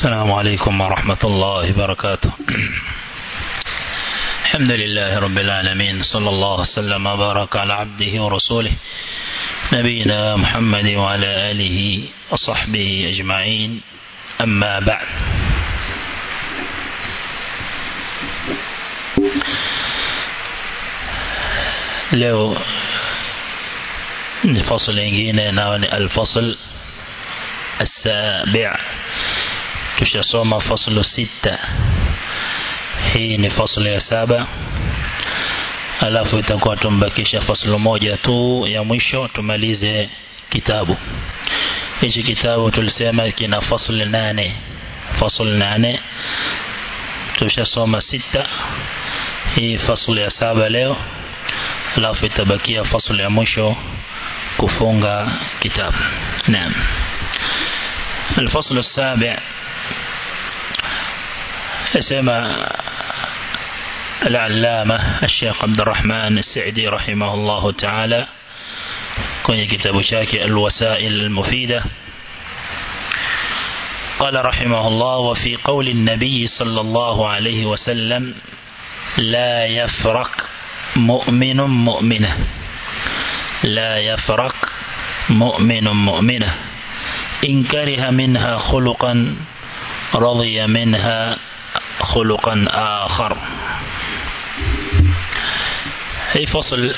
السلام عليكم ورحمة الله وبركاته الحمد لله رب العالمين صلى الله وسلم وبارك على عبده ورسوله نبينا محمد وعلى آله وصحبه أجمعين أما بعد leo ni fasl nyingine nao ni alfasl السابع tushasoma faslu sita hii ni faslu ya saba alafu itakuwa tumbakisha faslu moja tu ya mwisho tumalize kitabu hichi kitabu tulisema kina faslu nane faslu nane tushasoma sita hii faslu ya saba leo alafu itabakia faslu ya mwisho kufunga kitabu naam الفصل السابع اسم العلامة الشيخ عبد الرحمن السعدي رحمه الله تعالى كون كتاب شاكي الوسائل المفيدة قال رحمه الله وفي قول النبي صلى الله عليه وسلم لا يفرق مؤمن مؤمنة لا يفرق مؤمن مؤمنة إن كره منها خلقا رضي منها خلقا آخر hii fasl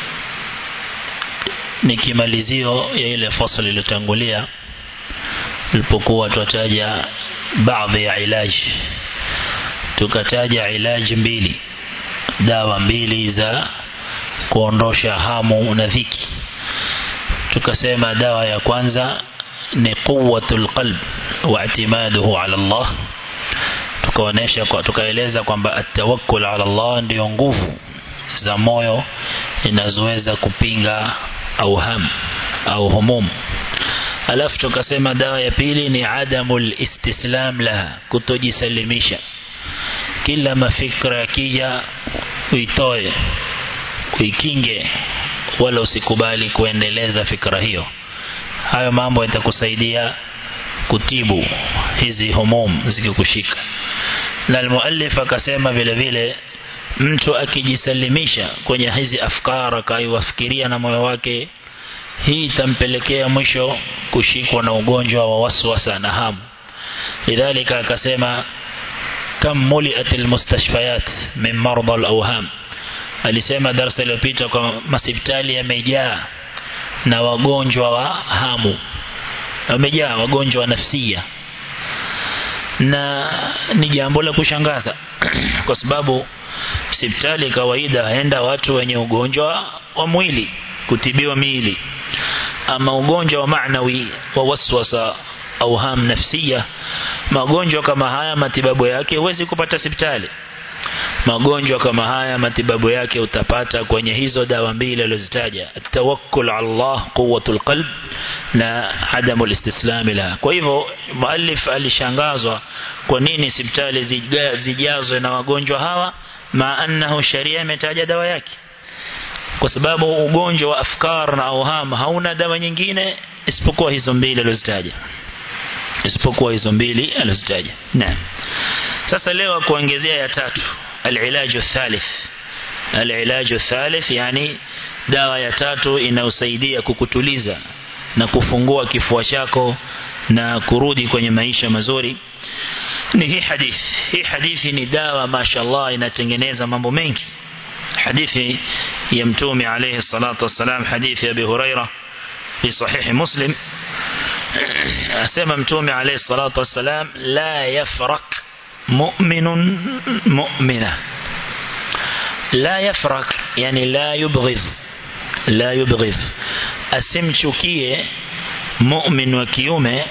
ni kimalizio ya ile fasl iliyotangulia tulipokuwa tutataja baadhi ya ilaji tukataja ilaji mbili dawa mbili za kuondosha hamu na dhiki tukasema dawa ya kwanza ni quwwatul qalb wa i'timaduhu ala Allah tukaonesha kwa tukaeleza kwamba atawakkul ala Allah ndio nguvu za moyo inazoweza kupinga au ham au humum alafu tukasema dawa ya pili ni adamul istislam laha kutojisalimisha kila mafikra yakija uitoe uikinge wala usikubali kuendeleza fikra hiyo hayo mambo yatakusaidia kutibu hizi humum zikikushika na almuallif akasema vile vile mtu akijisalimisha kwenye hizi afkara akaiwafikiria na moyo wake hii itampelekea mwisho kushikwa na ugonjwa wa waswasa na hamu lidhalika akasema kam muliat almustashfayat min marda alawham alisema darasa iliyopita kwa masipitali yamejaa na wagonjwa wa hamu wamejaa wagonjwa wa nafsia na ni jambo la kushangaza kwa sababu hospitali kawaida haenda watu wenye ugonjwa wa mwili kutibiwa miili ama ugonjwa wa maanawi wa waswasa au ham nafsia magonjwa kama haya matibabu yake huwezi kupata hospitali magonjwa kama haya matibabu yake utapata kwenye hizo dawa mbili alizozitaja tawakkul ala Allah quwwatul qalb na adamul istislam la kwa hivyo muallif alishangazwa kwa nini hospitali zijazwe na wagonjwa hawa ma annahu sharia imetaja dawa yake kwa sababu ugonjwa wa afkar na auham hauna dawa nyingine isipokuwa hizo mbili alizozitaja isipokuwa hizo mbili alizozitaja naam sasa leo kuongezea ya tatu العلاج الثالث العلاج الثالث يعني dawa ya tatu inausaidia kukutuliza na kufungua kifua chako na kurudi kwenye maisha mazuri ni hii hadithi hii hadithi ni dawa mashallah inatengeneza mambo mengi hadithi ya mtume alayhi salatu wassalam hadithi ya Abi Huraira fi sahih Muslim asema mtume alayhi salatu wassalam la yafrak مؤمن مؤمنة لا يفرق يعني لا يبغض لا يبغض asimchukie mu'min wa kiume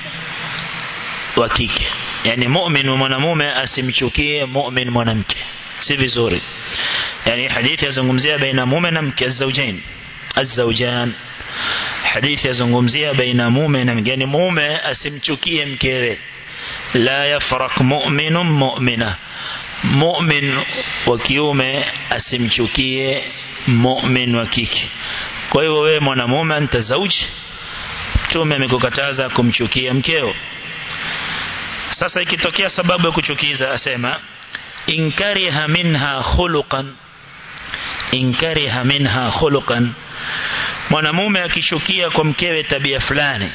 wa kike yani mu'min wa mwanamume asimchukie mu'min mwanamke si vizuri yani hadithi yazungumzia baina mume na mke azaujain azaujan hadithi yazungumzia baina mume na mke yani mume asimchukie mkewe la yafrak mu'minun mu'mina mu'min wa kiume asimchukie mu'min wa kike kwa hivyo wewe mwanamume anta zauji mtume amekukataza kumchukia mkeo sasa ikitokea sababu ya kuchukiza asema inkariha minha khuluqan inkariha minha khuluqan mwanamume akishukia kwa mkewe tabia fulani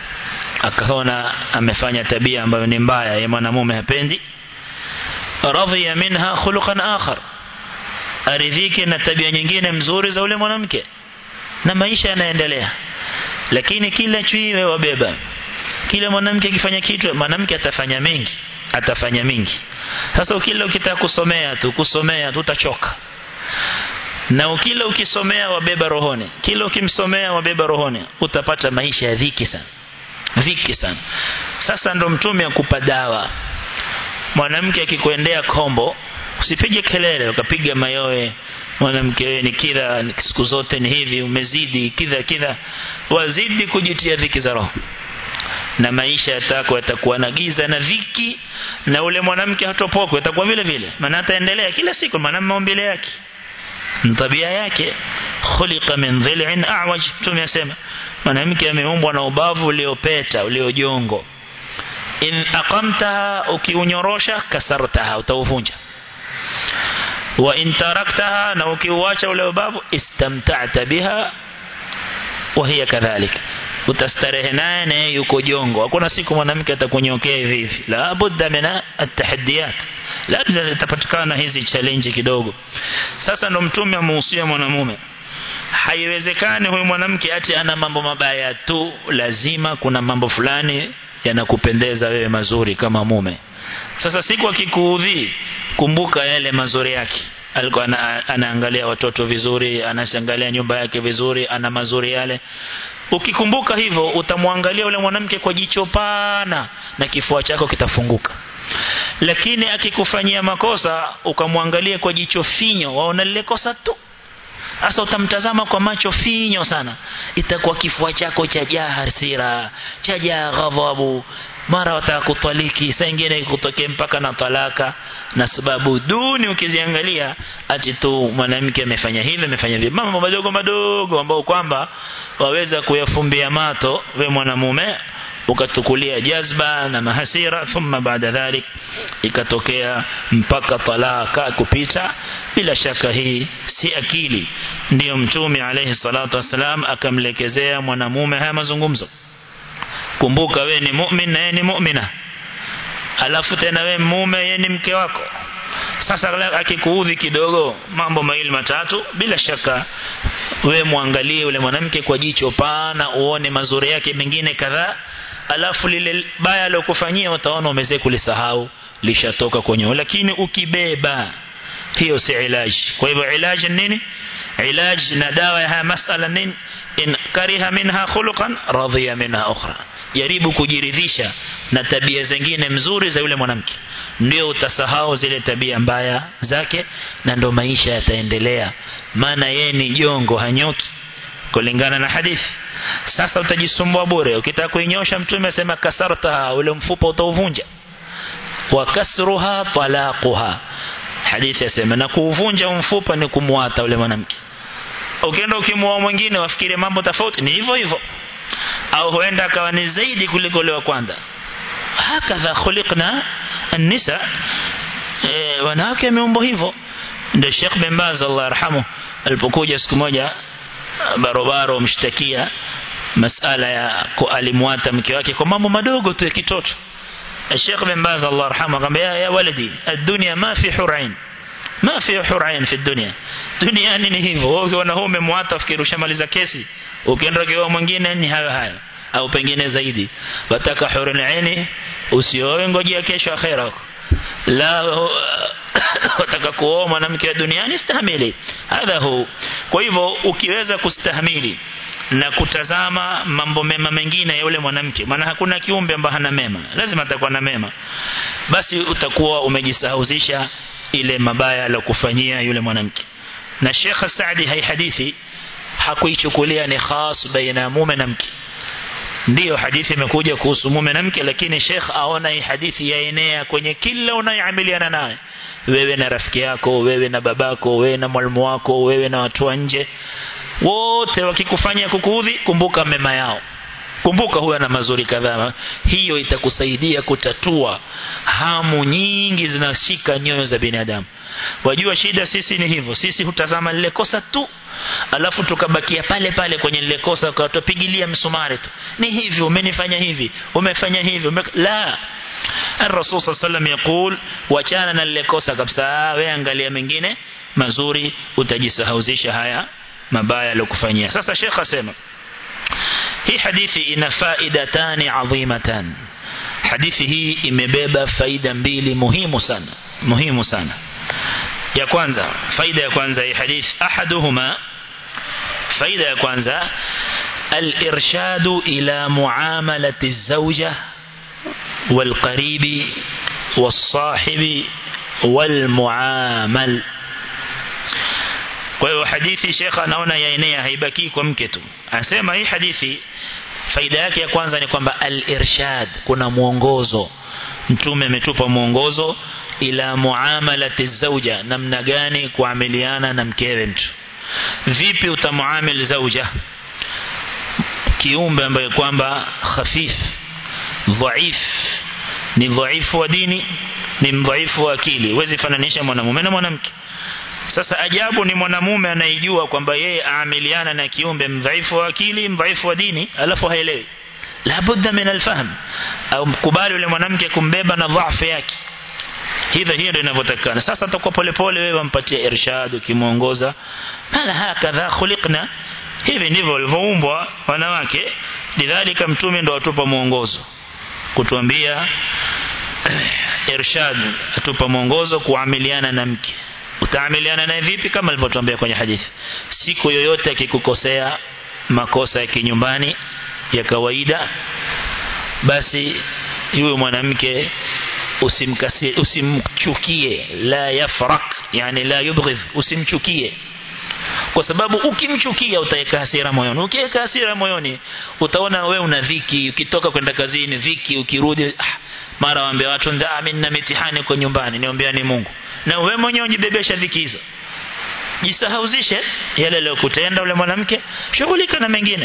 akaona amefanya tabia ambayo ni mbaya ye mwanamume hapendi radhiya minha khuluqan akhar aridhike na tabia nyingine mzuri za ule mwanamke na maisha yanaendelea lakini kila chui wabeba kila mwanamke akifanya kitu mwanamke atafanya mengi atafanya mingi sasa ukila ukitaka kusomea tu kusomea tu utachoka na ukila ukisomea wabeba rohoni kila ukimsomea wabeba rohoni utapata maisha ya dhiki sana dhiki sana sasa ndo mtume akupa dawa mwanamke akikuendea kombo usipige kelele ukapiga mayowe mwanamke wewe ni kidha siku zote ni hivi umezidi kidha kidha wazidi kujitia dhiki za roho na maisha yatako yatakuwa na giza na dhiki na ule mwanamke hatopokwe atakuwa vile vile maana ataendelea kila siku maana maumbile yake tabia yake khuliqa min dhil'in a'waj tumesema mwanamke ameumbwa na ubavu uliopeta uliojongo in aqamtaha ukiunyorosha kasartaha utauvunja wa in taraktaha na ukiuacha ule ubavu istamta'ta biha wa hiya kadhalik utastarehe naye na yeye yuko jongo hakuna siku mwanamke atakunyokea hivi hivi la budda mina atahaddiyat labda itapatikana hizi challenge kidogo sasa ndo mtume amuhusia mwanamume haiwezekani huyu mwanamke ati ana mambo mabaya tu lazima kuna mambo fulani yanakupendeza wewe mazuri kama mume sasa siku akikuudhi kumbuka yale mazuri yake alikuwa ana, anaangalia watoto vizuri anashangalia nyumba yake vizuri ana mazuri yale ukikumbuka hivyo utamwangalia ule mwanamke kwa jicho pana na kifua chako kitafunguka lakini akikufanyia makosa ukamwangalia kwa jicho finyo waona lile kosa tu sasa utamtazama kwa macho finyo sana itakuwa kifua chako cha jaa hasira cha jaa ghadhabu mara wataka kutaliki saa ingine kutokea mpaka na talaka na sababu duni ukiziangalia ati tu mwanamke amefanya hivi amefanya hivi mambo madogo madogo ambao kwamba waweza kuyafumbia mato we mwanamume ukatukulia jazba na mahasira thumma baada dhalik ikatokea mpaka talaka kupita bila shaka hii si akili ndiyo mtume alayhi salatu wasalam akamlekezea mwanamume haya mazungumzo kumbuka we ni mu'min na yeye ni mu'mina alafu tena we mume yeye ni mke wako sasa akikuudhi kidogo mambo mawili matatu bila shaka we muangalie ule mwanamke kwa jicho pana uone mazuri yake mengine kadhaa alafu lile baya alokufanyia utaona umeze kulisahau lishatoka kwenye lakini ukibeba hiyo si ilaji kwa hivyo ilaji nini ilaji na dawa ya haya masala nini in kariha minha khuluqan radhiya minha ukhra jaribu kujiridhisha na tabia zingine mzuri za yule mwanamke ndio utasahau zile tabia mbaya zake na ndo maisha yataendelea maana yeye ni jongo hanyoki kulingana na hadithi sasa utajisumbua bure ukitaka kuinyosha mtume asema kasarta ule mfupa utauvunja wa kasruha talaquha hadithi yasema na kuuvunja mfupa ni kumwata ule mwanamke ukienda ukimwoa mwingine wafikiri mambo tofauti ni hivyo hivyo au huenda akawa ni zaidi kuliko ule wa kwanza hakadha khuliqna an-nisa e, wanawake wameumbwa hivyo ndio Sheikh bin Baz Allah yarhamu alipokuja siku moja barobaro mshtakia masala ya alimwata mke wake kwa mambo madogo tu ya kitoto Sheikh bin Baz Allah yarhamu akamwambia ya walidi ad-dunya ma fi hurain ma fi hurain fi dunya duniani ni hivyo wewe ukiona huo umemwata fikiri ushamaliza kesi ukienda kwa mwingine ni hayo hayo au pengine zaidi wataka hurun aini usioe ngojea kesho akhera huko la wataka kuoa mwanamke wa duniani stahimili hadha hu kwa hivyo ukiweza kustahimili na kutazama mambo mema mengine ya yule mwanamke maana hakuna kiumbe ambaye hana mema lazima atakuwa na mema basi utakuwa umejisahauzisha ile mabaya aliyokufanyia yule mwanamke na Sheikh Saadi hai hadithi hakuichukulia ni khas baina mume na mke ndiyo hadithi imekuja kuhusu mume na mke lakini Sheikh aona hii hadithi yaenea kwenye kila unayeamiliana naye wewe na rafiki yako wewe na babako wewe na mwalimu wako wewe na watu wa nje wote wakikufanya kukuudhi kumbuka mema yao kumbuka huyo ana mazuri kadhaa hiyo itakusaidia kutatua hamu nyingi zinashika nyoyo za binadamu wajua shida sisi ni hivyo sisi hutazama lile kosa tu alafu tukabakia pale pale kwenye lile kosa ukatupigilia msumari tu ni hivi umenifanya hivi umefanya hivi ume... la الرسول صلى الله عليه وسلم يقول wachana na lile kosa kabisa wewe angalia mengine mazuri utajisahauzisha haya mabaya aliyokufanyia sasa Sheikh asema hii hadithi ina faida tani adhimatan hadithi hii imebeba faida mbili muhimu sana muhimu sana ya kwanza faida ya kwanza hii hadithi ahaduhuma faida ya kwanza الإرشاد إلى معاملة الزوجة والقريب والصاحب والمعامل kwa hiyo hadithi shekha anaona yaenea haibaki kwa mke tu anasema hii hadithi faida yake ya kwanza ni kwamba al-irshad kuna mwongozo mtume ametupa mwongozo ila muamalati zauja namna gani kuamiliana na mkewe mtu vipi utamuamil zauja kiumbe ambaye kwamba khafif dhaif ni dhaifu wa dini ni mdhaifu wa akili huwezi fananisha mwanamume na mwanamke sasa ajabu ni mwanamume anayejua kwamba yeye aamiliana na kiumbe mdhaifu wa akili mdhaifu wa dini alafu haelewi labudda min alfahm au mkubali yule mwanamke kumbeba na dhaifu yake hivyo hiyo ndio inavyotakana sasa atakuwa polepole wewe wampatia irshad ukimuongoza mala hakadha khuliqna hivi ndivyo walivyoumbwa wanawake lidhalika mtume ndo atupa mwongozo kutuambia irshad atupa mwongozo kuamiliana na mke utaamiliana naye vipi kama alivyotuambia kwenye hadithi siku yoyote akikukosea makosa ya kinyumbani ya kawaida basi yule mwanamke usimkasie usimchukie la yafrak yani la yubghidh usimchukie kwa sababu ukimchukia utaweka hasira moyoni ukiweka hasira moyoni utaona we una dhiki ukitoka kwenda kazini dhiki ukirudi ah, mara waambia watu ndaa mimi nina mitihani kwa nyumbani niombea ni Mungu na wewe mwenyewe unjibebesha dhiki hizo jisahauzishe yale aliyokutenda ule mwanamke shughulika na mengine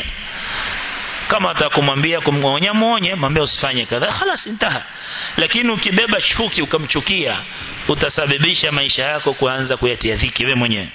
kama atakumwambia kumwonya muonye mwambie usifanye kadha خلاص intaha lakini ukibeba chuki ukamchukia utasababisha maisha yako kuanza kuyatia dhiki wewe mwenyewe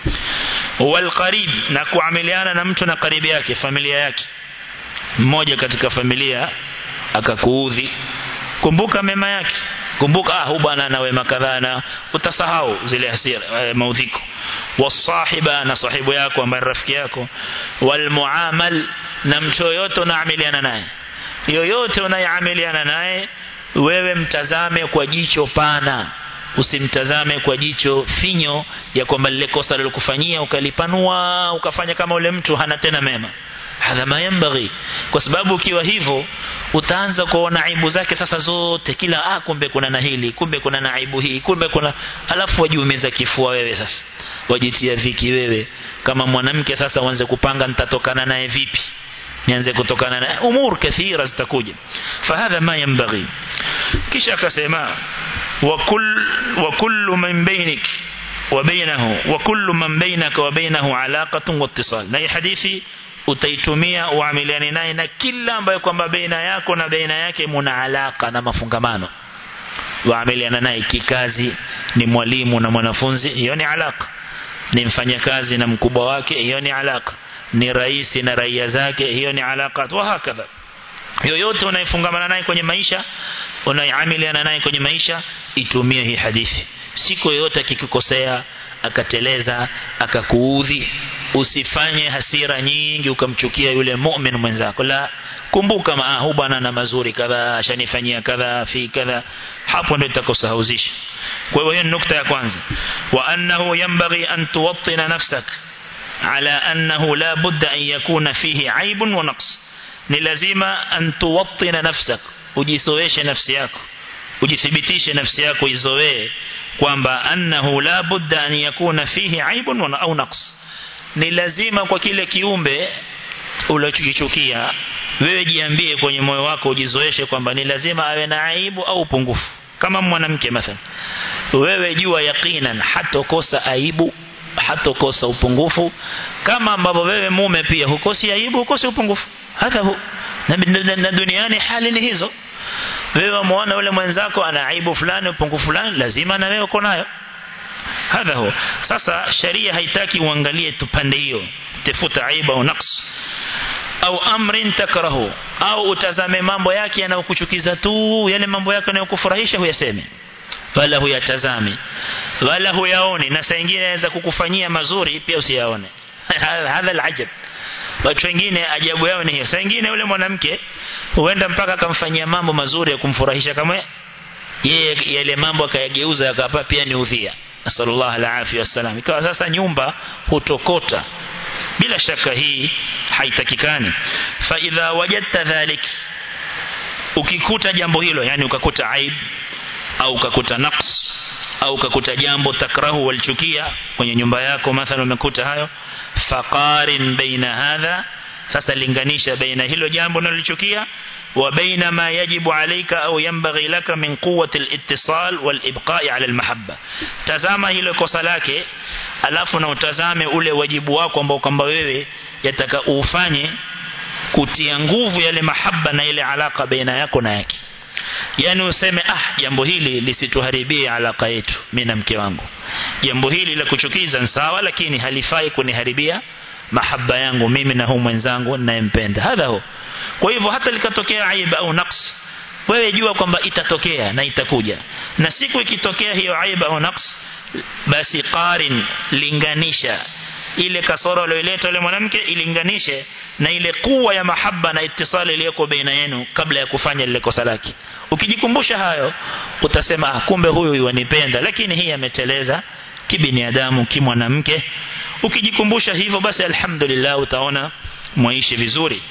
walqarib na kuamiliana na mtu na karibu yake familia yake mmoja katika familia akakuudhi kumbuka mema yake kumbuka ah huyu bwana ana wema kadhaa na utasahau zile hasira e, maudhiko wasahiba na sahibu yako ambaye rafiki yako walmuamal na mtu yoyote unaamiliana naye yoyote unayeamiliana naye wewe mtazame kwa jicho pana usimtazame kwa jicho finyo ya kwamba lile kosa lilokufanyia ukalipanua ukafanya kama ule mtu hana tena mema hadha ma yambaghi kwa sababu ukiwa hivyo utaanza kuona aibu zake sasa zote kila ah kumbe kuna na hili kumbe kuna na aibu hii kumbe kuna alafu wajiumiza kifua wewe sasa wajitia dhiki wewe kama mwanamke sasa uanze kupanga nitatokana naye vipi nianze kutokana na umur kathira zitakuja fahadha ma yambaghi kisha akasema وكل وكل من بينك وبينه وكل من بينك وبينه علاقة واتصال na hii hadithi utaitumia uamiliane naye na kila ambaye kwamba baina yako na baina yake muna alaka na mafungamano waamiliana naye kikazi ni mwalimu na mwanafunzi hiyo ni alaka ni mfanyakazi na mkubwa wake hiyo ni alaka ni rais na raia zake hiyo ni alaka wa hakadha yoyote unayefungamana naye kwenye maisha unayeamiliana naye kwenye maisha itumie hii hadithi siku yoyote akikukosea akateleza akakuudhi usifanye hasira nyingi ukamchukia yule mu'min mwenzako la kumbuka ma huyu bwana na mazuri kadha ashanifanyia kadha fi kadha hapo ndio itakosahauzisha kwa hiyo hiyo nukta ya kwanza wa annahu yanbaghi an tuwattina nafsak ala annahu la budda an yakuna fihi aibun wa naqs ni lazima an tuwattina nafsak ujisoeshe nafsi yako ujithibitishe nafsi yako izoee kwamba annahu la budda an yakuna fihi aibun au naqs ni lazima kwa kile kiumbe ulichokichukia wewe jiambie kwenye moyo wako ujizoeshe kwamba ni lazima awe na aibu au upungufu kama mwanamke mathalan wewe jua yaqinan hatokosa aibu hatokosa upungufu kama ambavyo wewe mume pia hukosi aibu hukosi upungufu hadha hu na, na, na duniani hali ni hizo wewe umeona yule mwenzako ana aibu fulani upungufu fulani lazima na wewe uko nayo hadha huwa sasa sharia haitaki uangalie tupande hiyo tafuta aibu au naqs au amrin takrahu au utazame mambo yake yanayokuchukiza tu yale mambo yake yanayokufurahisha huyaseme wala huyatazami wala huyaoni na saa nyingine anaweza kukufanyia mazuri pia usiyaone hadha alajab watu wengine ajabu yao ni hiyo saa nyingine yule mwanamke huenda mpaka akamfanyia mambo mazuri ya kumfurahisha kama yeye yale mambo akayageuza akapa pia ni udhia sallallahu alaihi wasallam ikawa sasa nyumba hutokota bila shaka hii haitakikani fa idha wajadta dhalik ukikuta jambo hilo yani ukakuta aib au ukakuta naqs au ukakuta jambo takrahu walichukia kwenye nyumba yako mathalan umekuta hayo faqarin baina hadha sasa linganisha baina hilo jambo unalochukia wa baina ma yajibu alayka au yanbaghi laka min quwwati al-ittisal wal ibqa'i ala al-mahabba tazama hilo kosa lake alafu na utazame ule wajibu wako ambao kwamba wewe yataka ufanye kutia nguvu yale mahaba na ile alaka baina yako na yake yani useme ah jambo hili lisituharibie alaka yetu mimi na mke wangu jambo hili la kuchukiza ni sawa lakini halifai kuniharibia mahaba yangu mimi na huyu mwenzangu ninayempenda hadha ho kwa hivyo hata likatokea aiba au naqs wewe jua kwamba itatokea na itakuja na siku ikitokea hiyo aiba au naqs basi qarin linganisha ile kasoro aliyoleta yule mwanamke ilinganishe na ile kuwa ya mahaba na itisali iliyoko baina yenu kabla ya kufanya lile kosa lake ukijikumbusha hayo utasema ah, kumbe huyu yuanipenda lakini hii ameteleza kibinadamu kimwanamke ukijikumbusha hivyo basi alhamdulillah utaona mwaishi vizuri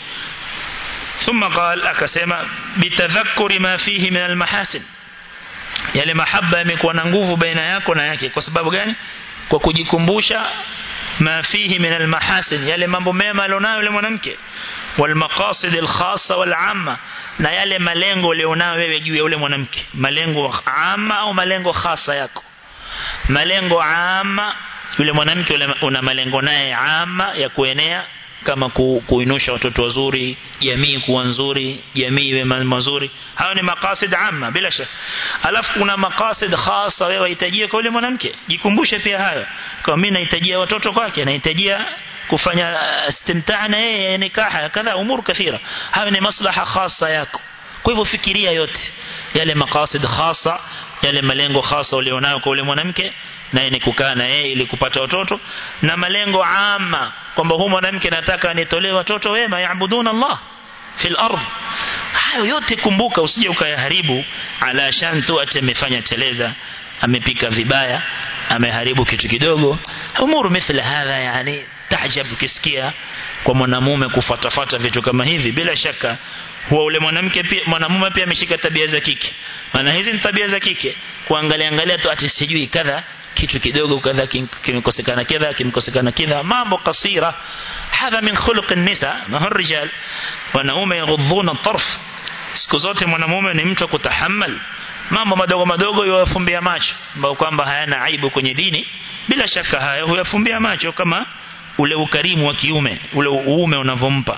ثم قال akasema bitadhakkuri ma fihi min almahasin yale mahaba yamekuwa na nguvu baina yako na yake kwa sababu gani kwa kujikumbusha ma fihi min almahasin yale mambo mema alionayo yule mwanamke wal maqasid al khassa wal amma na yale malengo ulionayo wewe juu ya yule mwanamke malengo amma au malengo khasa yako malengo amma yule mwanamke una malengo naye amma ya kuenea kama ku, kuinusha watoto wazuri jamii kuwa nzuri jamii iwe mazuri hayo ni maqasid amma bila shaka alafu kuna maqasid khasa wewe unahitajia kwa yule mwanamke jikumbushe pia hayo kwa mimi nahitajia watoto kwake nahitajia kufanya istimtaa na yeye nikaha kadha umur kathira hayo ni maslaha khasa yako kwa hivyo fikiria yote yale maqasid khasa yale malengo khasa ulionayo kwa yule mwanamke naye ni kukaa na yeye ili kupata watoto na malengo ama kwamba huyu mwanamke nataka anitolee watoto wema yaabuduna Allah fil ardh hayo yote kumbuka usije ukayaharibu ala shan tu ati amefanya teleza amepika vibaya ameharibu kitu kidogo umuru mithla hadha yani tahjab ukisikia kwa mwanamume kufatafata vitu kama hivi bila shaka huwa ule mwanamke pia mwanamume pia ameshika tabia za kike maana hizi ni tabia za kike kuangalia angalia tu ati sijui kadha kitu kidogo kadha kimekosekana kadha kimekosekana kadha mambo kasira hadha min khuluq an-nisa na rijal wanaume yaghudduna tarf siku zote mwanamume ni mtu kutahammal mambo madogo madogo yawafumbia macho ambao kwamba hayana aibu kwenye dini bila shaka hayo huyafumbia macho kama ule ukarimu wa kiume ule uume unavompa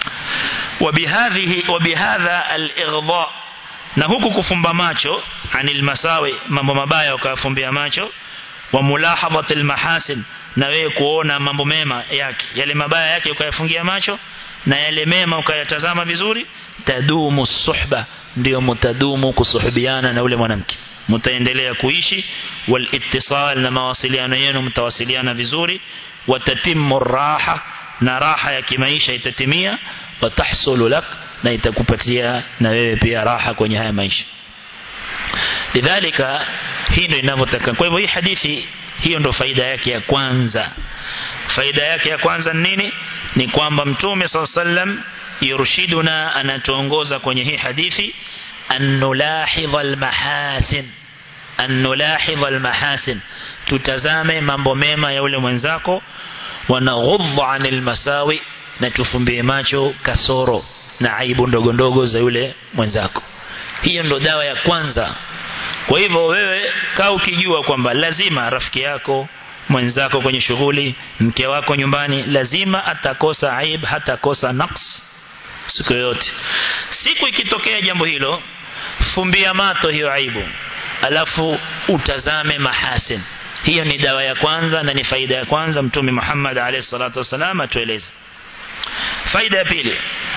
وبهذه وبهذا الإغضاء na huku kufumba macho anil masawi mambo mabaya ukafumbia macho wa mulahadhat almahasin na wewe kuona mambo mema yake yale mabaya yake ukayafungia macho na yale mema ukayatazama vizuri tadumu suhba ndio mtadumu kusuhubiana na ule mwanamke mtaendelea kuishi wal ittisal na mawasiliano yenu mtawasiliana vizuri watatimu raha na raha ya kimaisha itatimia watahsulu lak na itakupatia na wewe pia raha kwenye haya maisha lidhalika hii ndio inavyotaka kwa hivyo hii hadithi hiyo ndio faida yake ya kwanza faida yake ya kwanza nini ni kwamba mtume sallam yurshiduna anatuongoza kwenye hii hadithi an nulahidha almahasin an nulahidha almahasin tutazame mambo mema ya ule mwenzako wanaghudha anil masawi na tufumbie macho kasoro na aibu ndogo ndogo za yule mwenzako hiyo ndo dawa ya kwanza kwa hivyo wewe kaa ukijua kwamba lazima rafiki yako mwenzako kwenye shughuli mke wako nyumbani lazima atakosa aib hatakosa naqs siku yote siku ikitokea jambo hilo fumbia mato hiyo aibu alafu utazame mahasin hiyo ni dawa ya kwanza na ni faida ya kwanza mtume Muhammad alayhi salatu wasalam atueleza faida ya pili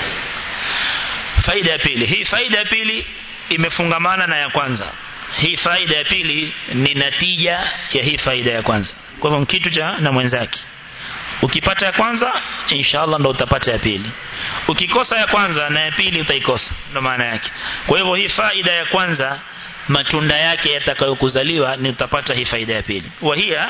faida ya pili hii faida ya pili imefungamana na ya kwanza hii faida ya pili ni natija ya hii faida ya kwanza kwa hivyo kitu cha na mwenzake ukipata ya kwanza inshallah ndo utapata ya pili ukikosa ya kwanza na ya pili utaikosa ndo maana yake kwa hivyo hii faida ya kwanza matunda yake yatakayokuzaliwa ni utapata hii faida ya pili wahia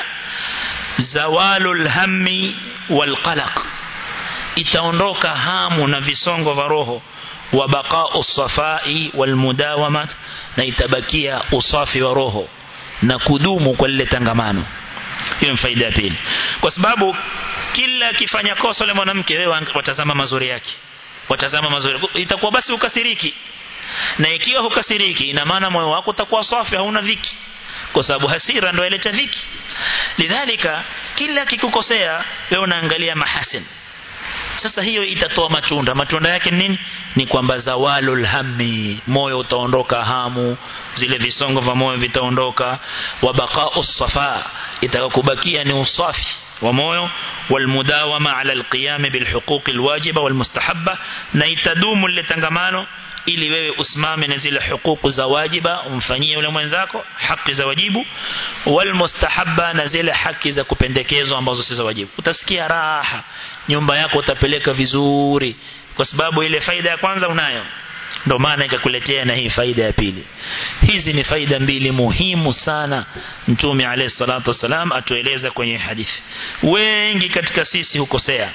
zawalul hammi wal qalaq itaondoka hamu na visongo vya roho wa baqa'u safai wal mudawamat na itabakia usafi wa roho na kudumu kwa lile tangamano hiyo ni faida ya pili kwa sababu kila akifanya kosa yule mwanamke wewe watazama mazuri yake watazama mazuri itakuwa basi ukasiriki na ikiwa hukasiriki ina maana moyo wako utakuwa safi hauna dhiki kwa sababu hasira ndio ileta dhiki lidhalika kila kikukosea wewe unaangalia mahasin sasa hiyo itatoa matunda matunda yake nini ni kwamba zawalul hammi moyo utaondoka hamu zile visongo vya moyo vitaondoka wa baqa'u safa itakakubakia ni usafi wa moyo walmudawama ala alqiyam bilhuquq alwajiba walmustahabba na itadumu lile tangamano ili wewe usimame na zile hukuku za wajiba umfanyie yule mwenzako haki za wajibu walmustahabba na zile haki za kupendekezwa ambazo si za wajibu utasikia raha nyumba yako utapeleka vizuri kwa sababu ile faida ya kwanza unayo ndio maana ikakuletea na hii faida ya pili hizi ni faida mbili muhimu sana mtume alayhi salatu wasalam atueleza kwenye hadithi wengi katika sisi hukosea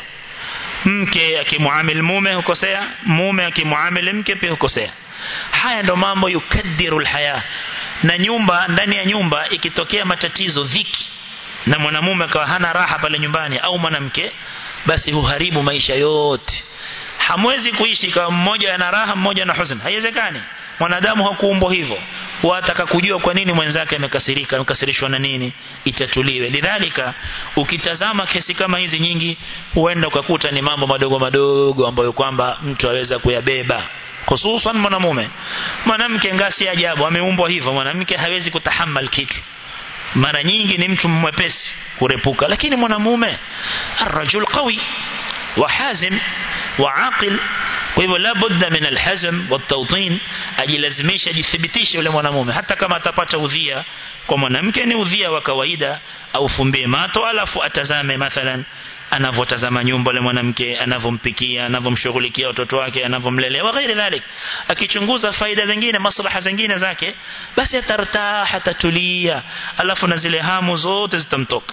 mke akimuamil mume hukosea mume akimuamil mke pia hukosea haya ndo mambo yukadiru alhaya na nyumba ndani ya nyumba ikitokea matatizo dhiki na mwanamume akawa hana raha pale nyumbani au mwanamke basi huharibu maisha yote hamwezi kuishi kama mmoja ana raha mmoja na huzuni haiwezekani mwanadamu hakuumbwa hivyo wataka kujua kwa nini mwenzake amekasirika amekasirishwa na nini itatuliwe lidhalika ukitazama kesi kama hizi nyingi huenda ukakuta ni mambo madogo madogo ambayo kwamba mtu aweza kuyabeba hususan mwanamume mwanamke ngasi ajabu ameumbwa hivyo mwanamke hawezi kutahamal kitu mara nyingi ni mtu mwepesi kurepuka lakini mwanamume arrajul qawi وحازم وعاقل kwa hivyo la budda min alhazm watawtin ajilazimisha jithibitishe yule mwanamume hata kama atapata udhia kwa mwanamke ni udhia wa kawaida au fumbie mato alafu atazame mathalan anavotazama nyumba yule mwanamke anavompikia anavomshughulikia watoto wake anavomlelea wa ghairi dhalik akichunguza faida zingine maslaha zingine zake basi atartaha atatulia alafu na zile hamu zote zitamtoka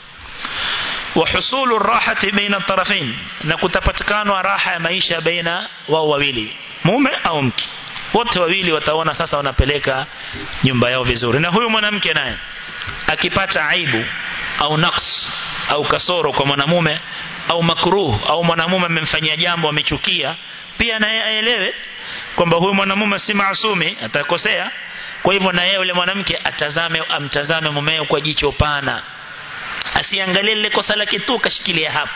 وحصول الراحة بين الطرفين نكتبتكان راحة ya maisha baina wao wawili mume au mke wote wawili wataona sasa wanapeleka nyumba yao vizuri na huyu mwanamke naye akipata aibu au naqs au kasoro kwa mwanamume au makruh au mwanamume amemfanyia jambo amechukia pia naye aelewe kwamba huyu mwanamume si maasumi atakosea kwa hivyo na yeye yule mwanamke atazame amtazame mumeo kwa jicho pana asiangalie lile kosa lake tu kashikilia hapo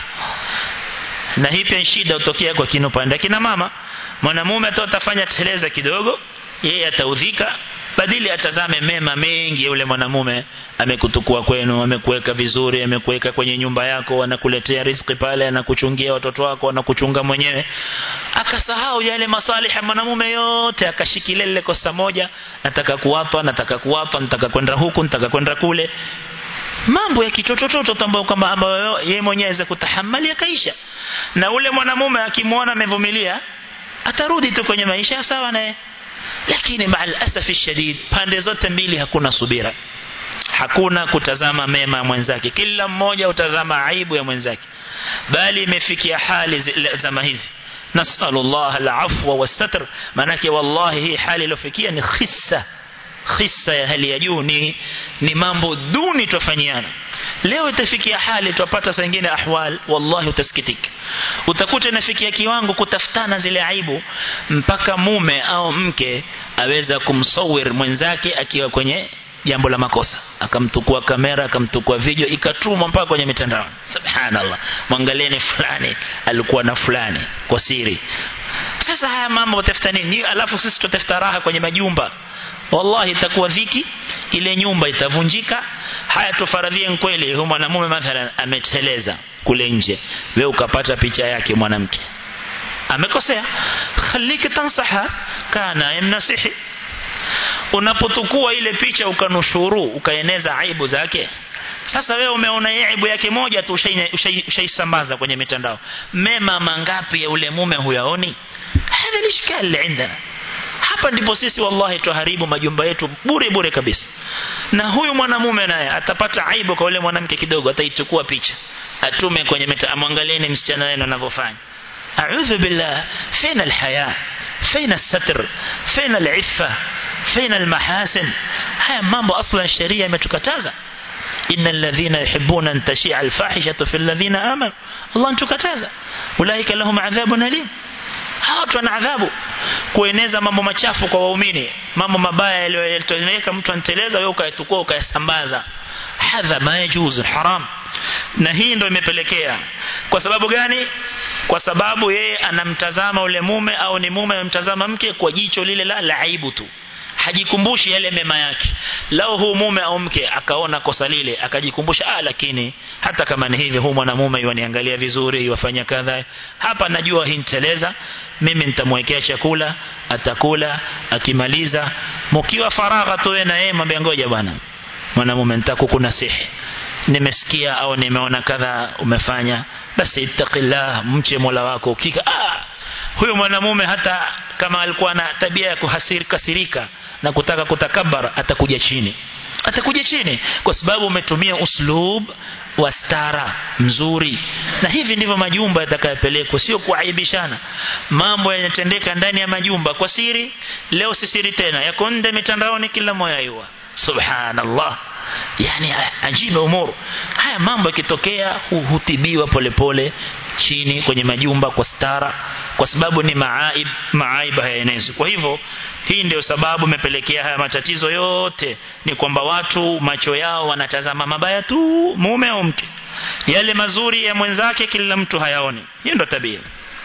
na hii pia shida utokea kwa kino pande kina mama mwanamume atafanya teleza kidogo yeye ataudhika badili atazame mema mengi yule mwanamume amekutukua kwenu amekuweka vizuri amekuweka kwenye nyumba yako anakuletea riziki pale anakuchungia watoto wako anakuchunga mwenyewe akasahau yale masalihi ya mwanamume yote akashikilia lile kosa moja nataka kuwapa nataka kuwapa nataka kwenda huku nataka kwenda kule mambo ya kitotototo ambayo kwamba ambayo yeye mwenyewe aweza kutahamali akaisha na ule mwanamume akimwona amevumilia atarudi tu kwenye maisha sawa naye lakini maal asafi shadid pande zote mbili hakuna subira hakuna kutazama mema ya mwenzake kila mmoja utazama aibu ya mwenzake bali imefikia hali zama hizi nasallallahu alafwa wasatr manake wallahi hii hali iliyofikia ni khissa khissa ya hali ya juu ni, ni mambo duni tufanyiana leo itafikia hali tupata saa nyingine ahwal wallahi utasikitika utakuta inafikia kiwango kutafutana zile aibu mpaka mume au mke aweza kumsawir mwenzake akiwa kwenye jambo la makosa akamtukua kamera akamtukua video ikatumwa mpaka kwenye mitandao subhanallah mwangalieni fulani alikuwa na fulani kwa siri sasa haya mambo utafuta nini alafu sisi tutafuta raha kwenye majumba wallahi itakuwa dhiki ile nyumba itavunjika haya tufaradhie kweli huyo mwanamume mathalan ameteleza kule nje wewe ukapata picha yake mwanamke amekosea khaliki tansaha kana yamnasihi unapotukua ile picha ukanushuru ukaeneza aibu zake sasa wewe umeona aibu yake moja tu ushaisambaza kwenye mitandao mema mangapi ya ule mume huyaoni hada lishkali indana hapa ndipo sisi wallahi tuharibu majumba yetu bure bure kabisa na huyu mwanamume naye atapata aibu kwa yule mwanamke kidogo ataichukua picha atume kwenye mita amwangalieni msichana wenu anavyofanya a'udhu billah fina alhaya fina الستر fina العفه fina almahasin haya mambo aslan sheria imetukataza إن الذين يحبون أن تشيع الفاحشة في الذين آمنوا الله انتكتازا أولئك لهم عذاب أليم watu wana adhabu kueneza mambo machafu kwa waumini mambo mabaya yaliyoeleweka mtu anteleza wewe ukayatukua ukayasambaza hadha ma yajuz haram na hii ndio imepelekea kwa sababu gani kwa sababu yeye anamtazama ule mume au ni mume anamtazama mke kwa jicho lile la, la aibu tu hajikumbushi yale mema yake lao huu mume au mke akaona kosa lile akajikumbusha ah lakini hata kama ni hivi huu mwanamume yaniangalia vizuri yafanya kadha hapa najua hinteleza mimi nitamwekea chakula atakula akimaliza mkiwa faragha tu na yeye mwambie ngoja bwana mwanamume nitakukunasihi nimesikia au nimeona kadha umefanya basi ittaqillah mche Mola wako ukika ah huyo mwanamume hata kama alikuwa na tabia ya kuhasiri kasirika na kutaka kutakabara atakuja chini atakuja chini kwa sababu umetumia uslub wa stara mzuri na hivi ndivyo majumba yatakayopelekwa sio kuaibishana mambo yanatendeka ndani ya majumba kwa siri leo si siri tena yako nje mitandaoni kila moja yua subhanallah yani ajiba umuru haya mambo yakitokea hutibiwa polepole chini kwenye majumba kwa stara kwa sababu ni maaib maaib hayaenezi kwa hivyo hii ndio sababu imepelekea haya matatizo yote ni kwamba watu macho yao wanatazama mabaya tu mume au mke yale mazuri ya mwenzake kila mtu hayaoni hiyo ndio tabia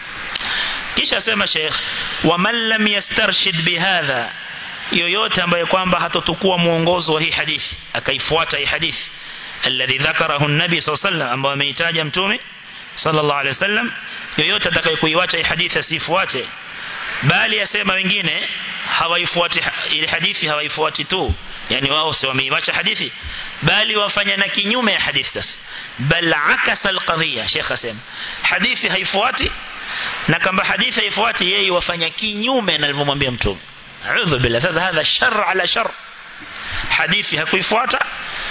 kisha sema Sheikh wa man lam yastarshid bihadha yoyote ambaye kwamba hatotukua muongozo wa hii hadithi akaifuata hii hadithi alladhi dhakarahu an-nabi sallallahu alayhi wasallam ambaye ameitaja mtume sallallahu alayhi wasallam yoyote atakayekuiacha hii hadithi asifuate bali yasema wengine hawaifuati ile hadithi hawaifuati tu yani wao si wameiacha hadithi bali wafanya na kinyume ya hadithi sasa bal akasa alqadhiya sheikh asema hadithi haifuati na kama hadithi haifuati yeye wafanya kinyume na alivyomwambia mtume a'udhu billah sasa hadha shar ala shar hadithi hakuifuata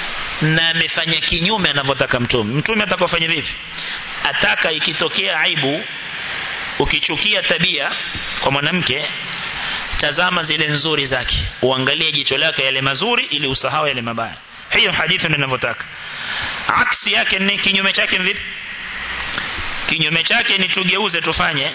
na amefanya kinyume anavyotaka mtume mtume atakofanya vipi ataka ikitokea aibu ukichukia tabia kwa mwanamke tazama zile nzuri zake uangalie jicho lake yale mazuri ili usahau yale mabaya hiyo hadithi ndio ninavyotaka aksi yake ni kinyume chake vipi kinyume chake ni tugeuze tufanye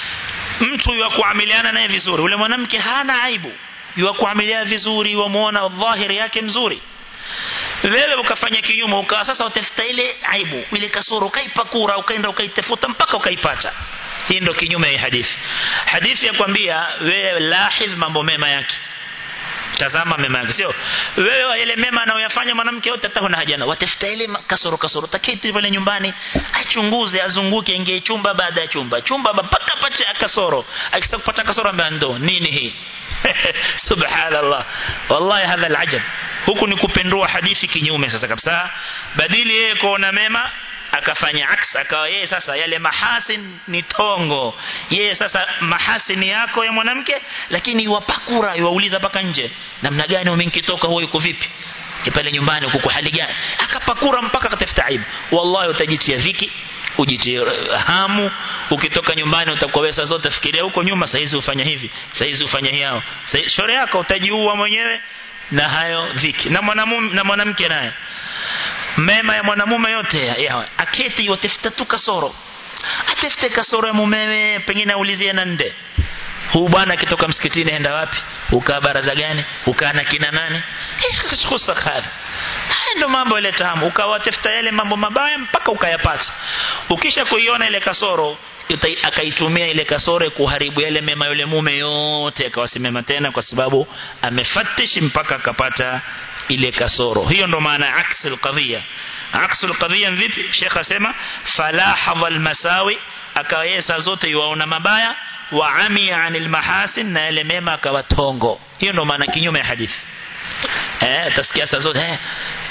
mtu wa kuamiliana naye vizuri ule mwanamke hana aibu wa kuamiliana vizuri wamuona dhahiri yake mzuri wewe ukafanya kinyume ukawa sasa utafuta ile aibu ile kasoro ukaipakura ukaenda ukaitafuta mpaka ukaipata hii ndio kinyume ya hadithi hadithi ya kwambia wewe lahiz mambo mema yake tazama mema yake sio wewe ile mema anayoyafanya mwanamke yote hata huna haja na watafuta ile kasoro kasoro taketi pale nyumbani achunguze azunguke ingie chumba baada ya chumba chumba mpaka pate kasoro akisha kupata kasoro ambaye ndo nini hii subhanallah wallahi hadha alajab huku ni kupendua hadithi kinyume sasa kabisa badili yeye kuona mema akafanya aks akawa yeye sasa yale mahasin ni tongo yeye sasa mahasini yako ya mwanamke lakini iwapakura iwauliza paka nje namna gani umenkitoka huo yuko vipi pale nyumbani huko hali gani akapakura mpaka akatafuta aibu wallahi utajitia dhiki ujitie hamu ukitoka nyumbani utakuwa wewe zote fikiria huko nyuma saizi ufanya hivi saizi ufanya hiyo shore yako utajiua mwenyewe na hayo dhiki na mwanamume na mwanamke naye mema ya mwanamume yote ya, ya aketi watafuta tu kasoro atafute kasoro ya mumewe pengine aulizie na nde huu bwana akitoka msikitini enda wapi ukaa baraza gani ukaa na kina nani khusa khadha haya ndo mambo ile tamu ukawatafuta yale mambo mabaya mpaka ukayapata ukisha kuiona ile kasoro akaitumia ile kasoro kuharibu yale mema yule mume yote akawasimama tena kwa sababu amefatish mpaka akapata ile kasoro hiyo ndo maana aksul qadhiya aksul qadhiya vipi Sheikh asema falahadha almasawi akawesa zote yuaona mabaya wa amia anil mahasin na yale mema akawatongo hiyo ndo maana kinyume ya hadithi eh tasikia saa zote eh,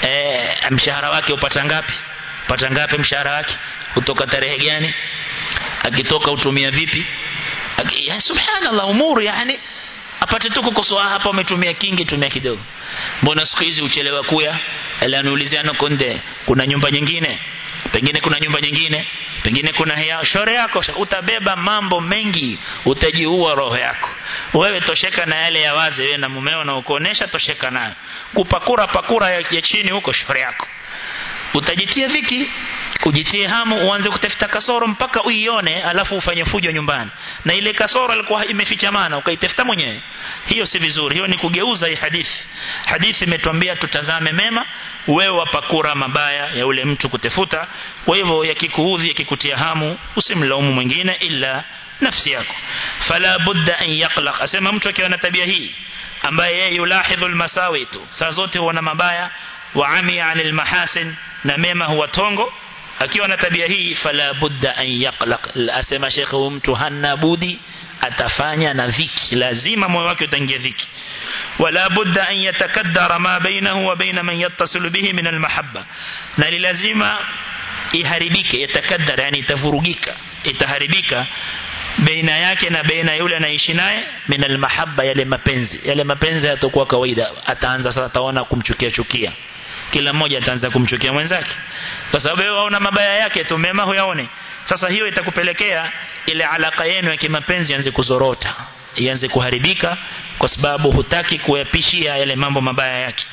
eh mshahara wake upata ngapi upata ngapi mshahara wake kutoka tarehe gani akitoka utumia vipi Aki, ya subhanallah umuru yani apate tu kukosoa hapa umetumia kingi tumia kidogo mbona siku hizi uchelewa kuya ala niuliziana konde kuna nyumba nyingine pengine kuna nyumba nyingine pengine kuna hea shore yako utabeba mambo mengi utajiua roho yako wewe tosheka na yale ya wazi wewe na mumeo na ukuonesha tosheka nayo kupakura pakura ya, ya chini huko shore yako utajitia dhiki ujitie hamu uanze kutafuta kasoro mpaka uione alafu ufanye fujo nyumbani na ile kasoro ilikuwa imefichamana ukaitafuta mwenyewe hiyo si vizuri hiyo ni kugeuza hii hadithi hadithi imetuambia tutazame mema wewe wapakura mabaya ya ule mtu kutefuta kwa hivyo yakikuudhi yakikutia hamu usimlaumu mwingine ila nafsi yako fala budda an yaqlaq asema mtu akiwa na tabia hii ambaye yeye yulahidhu almasawi tu saa zote huona mabaya wa ami anil mahasin na mema huwa tongo akiwa na tabia hii fala budda an yaqlaq asema shekhe mtu hana budi atafanya na dhiki lazima moyo wake utaingia dhiki wala budda an yatakaddara ma bainahu wa baina man yattasilu bihi min almahabba na ni lazima iharibike yatakaddara yani itavurugika itaharibika baina yake na baina yule anaishi naye min almahabba yale mapenzi yale mapenzi yatakuwa kawaida ataanza sasa ataona kumchukia chukia kila mmoja ataanza kumchukia mwenzake kwa sababu wewe waona mabaya yake tu mema huyaone sasa hiyo itakupelekea ile alaka yenu ya kimapenzi ianze kuzorota ianze kuharibika kwa sababu hutaki kuyapishia yale mambo mabaya yake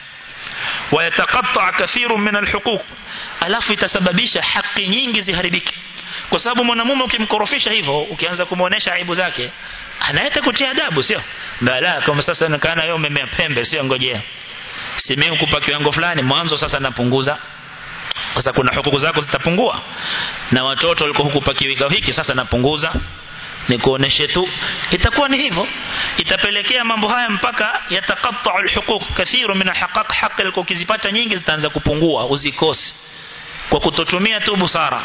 wayataqatta kathiru min alhuquq alafu itasababisha haki nyingi ziharibike kwa sababu mwanamume ukimkorofisha hivyo ukianza kumuonesha aibu zake anaeta kutia adabu sio bala kama sasa nakana yeye umemea pembe sio ngojea simeu kupa kiwango fulani mwanzo sasa napunguza sasa kuna hukuku zako zitapungua na watoto walikuwa hukupa kiwika hiki sasa napunguza ni kuoneshe tu itakuwa ni hivyo itapelekea mambo haya mpaka yatakatta alhuquq kathiru min alhaqaq haki alikuwa ukizipata nyingi zitaanza kupungua uzikosi kwa kutotumia tu busara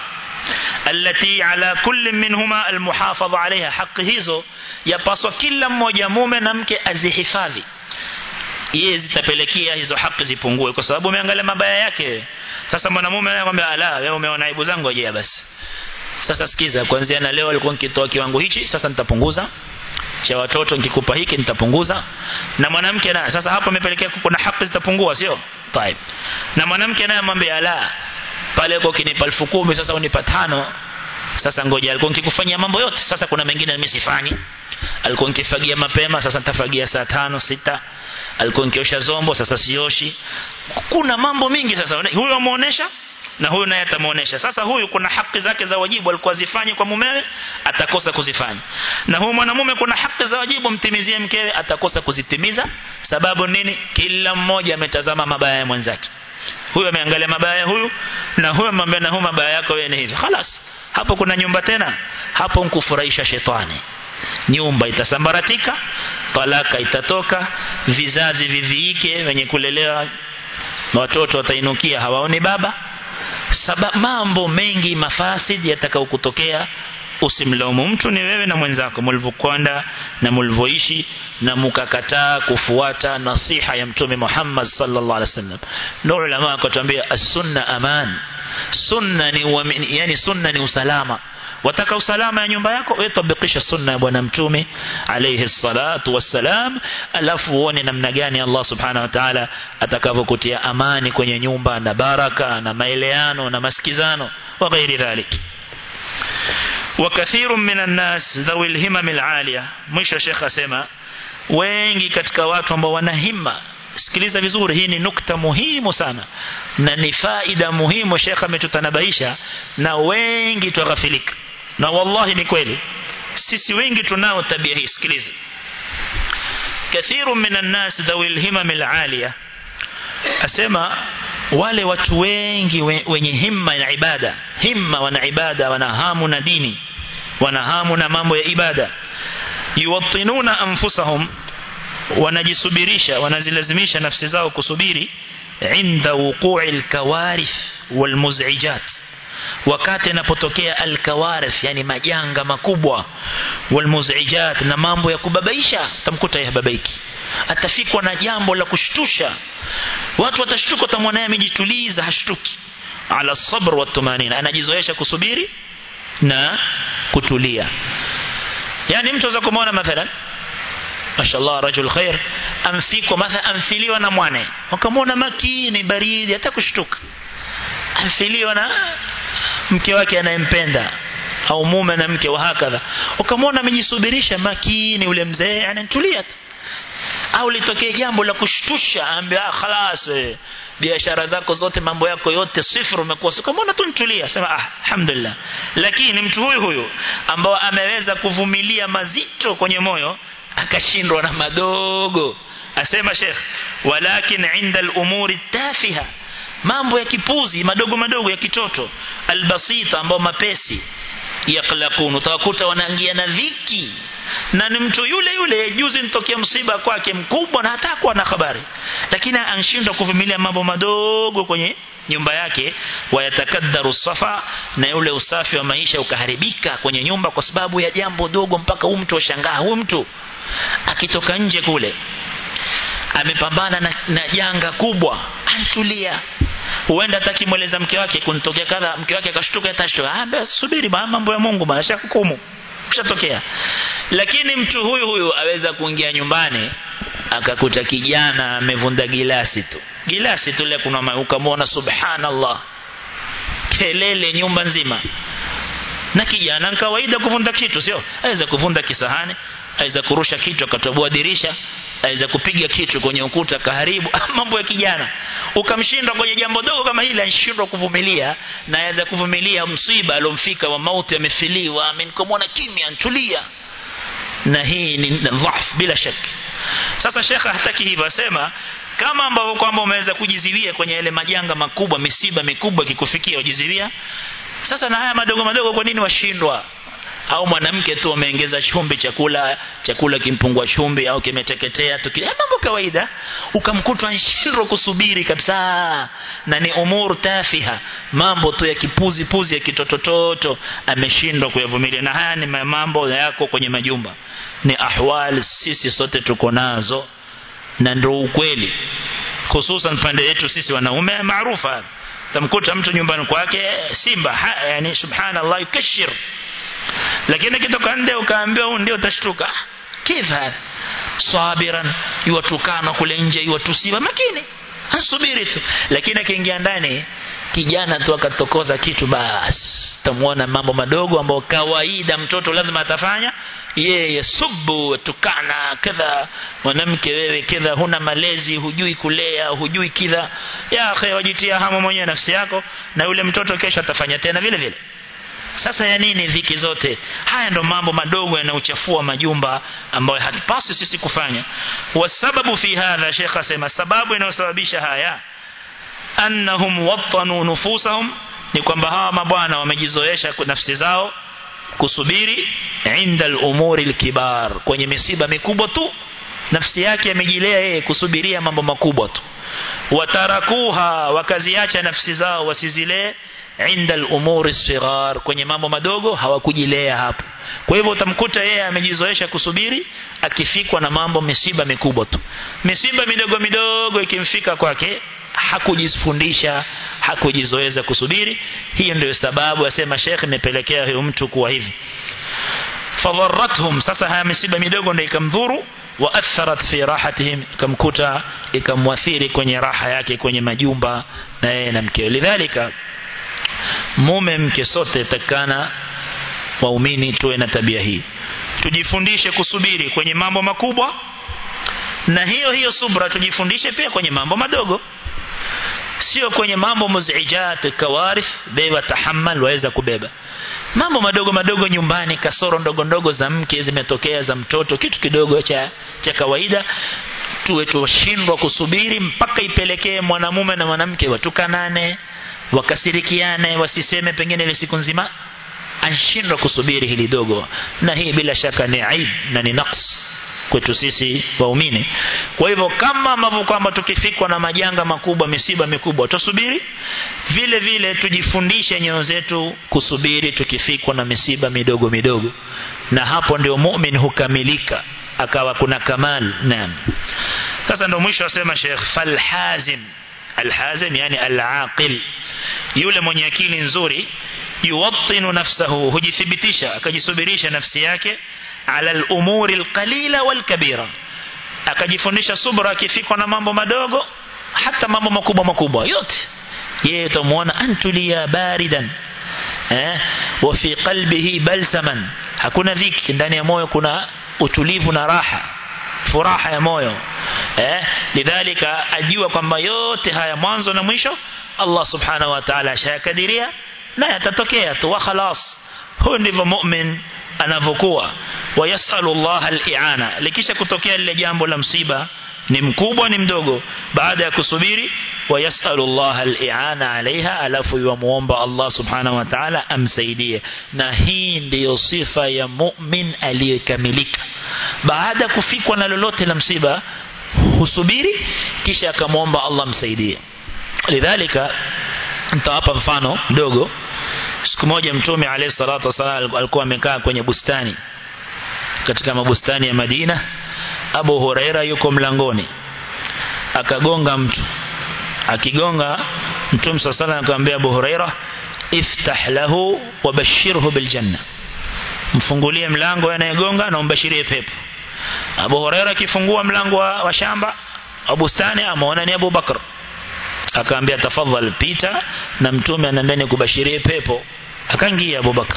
التي على كل منهما المحافظة عليها حق hizo yapaswa kila mmoja mume na mke azihifadhi yeye zitapelekea hizo haki zipungue kwa sababu umeangalia mabaya yake sasa mwanamume anakuambia ala wewe umeona aibu zangu je basi sasa sikiza kuanzia na leo alikuwa nikitoa kiwango hichi sasa nitapunguza cha watoto nikikupa hiki nitapunguza na mwanamke naye sasa hapo imepelekea kuna haki zitapungua sio طيب na mwanamke naye amwambia ala pale kwa kinipa elfu kumi sasa unipa tano sasa ngoja alikuwa nikikufanyia mambo yote sasa kuna mengine mimi sifanyi alikuwa nikifagia mapema sasa nitafagia saa tano sita alikuwa nikiosha zombo sasa sioshi kuna mambo mingi sasa huyo amuonesha na huyu naye atamuonesha sasa huyu kuna haki zake za wajibu alikuwa zifanye kwa mumewe atakosa kuzifanya na huyu mwanamume kuna haki za wajibu mtimizie mkewe atakosa kuzitimiza sababu nini kila mmoja ametazama mabaya ya mwenzake huyu ameangalia mabaya ya huyu na huyu amwambia na huyu mabaya yako wewe ni hivi خلاص hapo kuna nyumba tena hapo mkufurahisha shetani nyumba itasambaratika talaka itatoka vizazi viviike wenye kulelewa watoto watainukia hawaoni baba Saba, mambo mengi mafasid yatakao kutokea usimlaumu mtu ni wewe na mwenzako mlivyokwenda na mlivyoishi na mukakataa kufuata nasiha ya mtume Muhammad sallallahu alaihi wasallam ndio ulama akatuambia as-sunna aman sunna ni uamini, yani sunna ni usalama wataka usalama ya nyumba yako wewe tabikisha sunna ya bwana mtume alayhi salatu wassalam alafu uone namna gani Allah subhanahu wa ta'ala atakavyokutia amani kwenye nyumba na baraka na maeleano na masikizano wa ghairi dhalik وكثير من الناس ذوي الهمم العالية mwisho Sheikh asema wengi katika watu ambao wana himma sikiliza vizuri hii ni nukta muhimu sana na ni faida muhimu Sheikh ametutanabaisha na wengi tughafilika na wallahi ni kweli sisi wengi tunao tabia hii sikiliza kathiru minan nas dhawi alhimam alaliya asema wale watu wengi wenye himma na ibada himma wana ibada wana hamu na dini wana hamu na mambo ya ibada yuwattinuna anfusahum wanajisubirisha wanazilazimisha nafsi zao kusubiri inda wuqu'i alkawarith walmuz'ijat wakati inapotokea alkawarith yani majanga makubwa walmuz'ijat na mambo ya kubabaisha tamkuta yababaiki atafikwa na jambo la kushtusha watu watashtuka utamwona yeye amejituliza hashtuki ala sabr wa tumanina anajizoesha kusubiri na kutulia yani mtu aweza kumwona mathalan mashallah rajul khair amfikwa mathalan amfiliwa na mwane wakamwona makini baridi hata kushtuka amfiliwa na mke wake anayempenda au mume na mke wa hakadha ukamwona amejisubirisha makini ule mzee anatulia tu au litokee jambo la kushtusha ambia khalas wewe biashara zako zote mambo yako yote sifuru umekuwa sikamwona tu nitulia sema ah alhamdulillah lakini mtu huyu huyu ambao ameweza kuvumilia mazito kwenye moyo akashindwa na madogo asema sheikh walakin inda al-umuri tafiha mambo ya kipuzi madogo madogo ya kitoto albasita ambao mapesi yaklakun utawakuta wanaingia na dhiki na ni mtu yule yule juzi nitokea msiba kwake mkubwa na hata kuwa na habari lakini anshindwa kuvumilia mambo madogo kwenye nyumba yake wayatakaddaru safa na yule usafi wa maisha ukaharibika kwenye nyumba kwa sababu ya jambo dogo mpaka huyu mtu washangaa huyu mtu akitoka nje kule amepambana na, na janga kubwa antulia huenda atakimweleza mke wake kunitokea kadha mke wake akashtuka atashtuka ah subiri mambo ya Mungu bwana shakukumu kushatokea lakini mtu huyu huyu aweza kuingia nyumbani akakuta kijana amevunda gilasi tu gilasi tu ile kuna ukamwona subhanallah kelele nyumba nzima na kijana ni kawaida kuvunda kitu sio aweza kuvunda kisahani aweza kurusha kitu akatoboa dirisha aweza kupiga kitu kwenye ukuta kaharibu mambo ya kijana ukamshindwa kwenye jambo dogo kama hili anashindwa kuvumilia na aweza kuvumilia msiba alomfika wa mauti amefiliwa amenikomona kimya ntulia na hii ni dhaf bila shaka sasa shekha hataki hivyo asema kama ambavyo kwamba umeweza kujiziwia kwenye yale majanga makubwa misiba mikubwa kikufikia ujiziwia sasa na haya madogo madogo kwa nini washindwa au mwanamke tu ameongeza chumvi chakula chakula kimpungua chumvi au kimeteketea tu kile mambo kawaida ukamkuta anshindwa kusubiri kabisa na ni umur tafiha mambo tu ya kipuzi puzi ya kitotototo ameshindwa kuyavumilia na haya ni mambo yako kwenye majumba ni ahwal sisi sote tuko nazo na ndio ukweli hususan pande yetu sisi wanaume maarufa tamkuta mtu nyumbani kwake simba ha, yani subhanallah yukashir lakini kitoka nje ukaambiwa huu ndio utashtuka kifa sabiran yuwatukana kule nje yuwatusiba makini asubiri tu lakini akiingia ndani kijana tu akatokoza kitu basi tamuona mambo madogo ambayo kawaida mtoto lazima atafanya yeye subu tukana kadha mwanamke wewe kadha huna malezi hujui kulea hujui kidha ya akhi wajitia hamu mwenyewe nafsi yako na yule mtoto kesho atafanya tena vile vile sasa ya nini dhiki zote haya ndo mambo madogo yanayochafua majumba ambayo hatupasi sisi kufanya wasababu fi hadha shekha asema sababu inayosababisha haya annahum wattanu nufusahum ni kwamba hawa mabwana wamejizoesha nafsi zao kusubiri inda al-umuri al-kibar kwenye misiba mikubwa tu nafsi yake amejilea yeye kusubiria mambo makubwa tu watarakuha wakaziacha nafsi zao wasizilee inda al-umuri sighar kwenye mambo madogo hawakujilea hapo kwa hivyo utamkuta yeye amejizoesha kusubiri akifikwa na mambo misiba mikubwa tu misiba midogo midogo ikimfika kwake hakujifundisha hakujizoeza kusubiri hiyo ndio sababu asema Sheikh imepelekea huyo mtu kuwa hivi fadharrathum sasa haya misiba midogo ndio ikamdhuru wa atharat fi rahatihim ikamkuta ikamwathiri kwenye raha yake kwenye majumba na yeye na mkeo lidhalika mume mke sote takana waumini tuwe na tabia hii tujifundishe kusubiri kwenye mambo makubwa na hiyo hiyo subra tujifundishe pia kwenye mambo madogo sio kwenye mambo muzijat kawarith beba tahammal waweza kubeba mambo madogo madogo nyumbani kasoro ndogo ndogo za mke zimetokea za mtoto kitu kidogo cha cha kawaida tuwe tushindwa kusubiri mpaka ipelekee mwanamume na mwanamke watukanane wakasirikiane wasiseme pengine ile siku nzima anshindwa kusubiri hili dogo na hii bila shaka ni aib na ni naqs kwetu sisi waumini kwa hivyo kama ambavyo kwamba tukifikwa na majanga makubwa misiba mikubwa tusubiri vile vile tujifundishe nyoyo zetu kusubiri tukifikwa na misiba midogo midogo na hapo ndio mu'min hukamilika akawa kuna kamal naam sasa ndio mwisho asema Sheikh falhazim alhazim yani alaqil yule mwenye akili nzuri yuwattinu nafsahu hujithibitisha akajisubirisha nafsi yake ala al-umuri al-qalila wal-kabira akajifundisha subra akifikwa na mambo madogo hata mambo makubwa makubwa yote yeye utamuona antulia baridan eh wa fi qalbihi balsaman hakuna dhiki ndani ya moyo kuna utulivu na raha furaha ya moyo eh lidhalika ajua kwamba yote haya mwanzo na mwisho Allah subhanahu wa ta'ala ashakadiria na yatatokea tu wa khalas huyo ndivyo mu'min anavyokuwa wayasalu Allah al-i'ana likisha kutokea lile jambo la msiba ni mkubwa ni mdogo baada ya kusubiri wayasalu Allah al-i'ana alaiha alafu yuamuomba Allah subhanahu wa ta'ala amsaidie na hii ndiyo sifa ya mu'min aliyekamilika baada kufikwa na lolote la msiba husubiri kisha akamwomba Allah msaidie lidhalika nitawapa mfano mdogo siku moja mtume alayhi salatu wasallam alikuwa amekaa kwenye bustani katika mabustani ya Madina Abu Huraira yuko mlangoni akagonga mtu akigonga mtume sallallahu alayhi akamwambia Abu Huraira iftah lahu wabashirhu biljanna mfungulie mlango anayegonga na umbashirie pepo Abu Huraira akifungua mlango wa, wa shamba wa bustani ameona ni Abu Bakr akaambia tafadhali pita na mtume anaambia nikubashirie pepo akaingia Abu Bakr